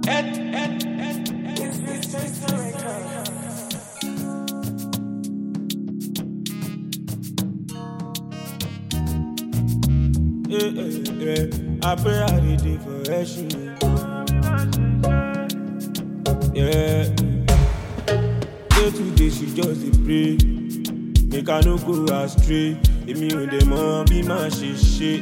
Yeah, yeah, yeah. I pray I did it for action. Yeah. Day to day she just dey pray. Make I no go astray. Èmi ò dẹ̀ mọ bí màá ṣe ṣe.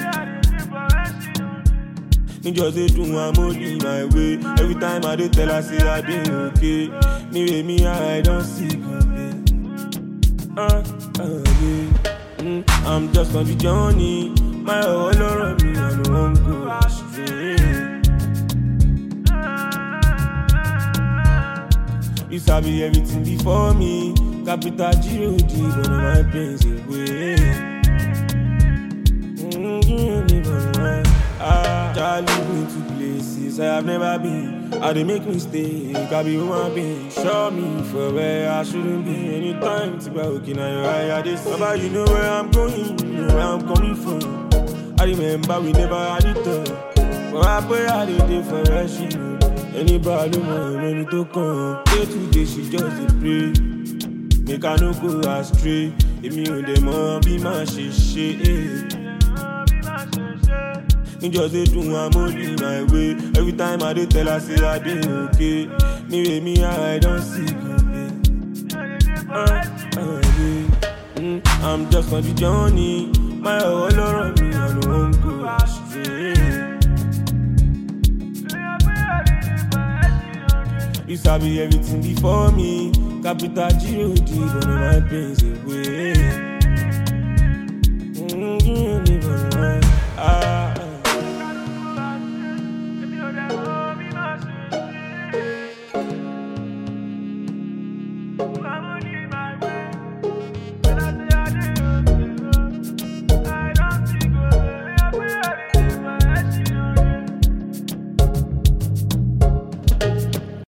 Níjọ́ ṣe dùn I'm only my way. Every time I dey tell her say I dey okay. Me wey me I don see good day. Uh, uh, yeah. Mm, I'm just on the journey. My whole lọ́rọ̀ mi, I no wan go astray. You sabi everything before me. Capital G-O-D, one of my pains away. Mm, give me one. Ah, child lead me to places I have never been. I dey make mistake, I be human being. Show me for where I shouldn't be. Anytime to buy okay, now your eye, I dey see. Baba, you know where I'm going, you know where I'm coming from. I remember we never had it all. But I pray I dey dey for where she know. Anybody want any to come? Day to day she just dey pray. Make I no go astray. Èmi ò dẹ̀ mọ bí màá ṣe ṣe. Níjọ́ ṣe dùn I'm only my way. Every time I dey tell her say I dey okay. Me wey me I don see good day. Uh, uh, yeah. Mm, I'm just on the journey. My whole lọ́rọ̀ mi, I no wan go astray. You sabi everything before me. Capital G-O-D, one of my pains away. Mm, give me one. Ah,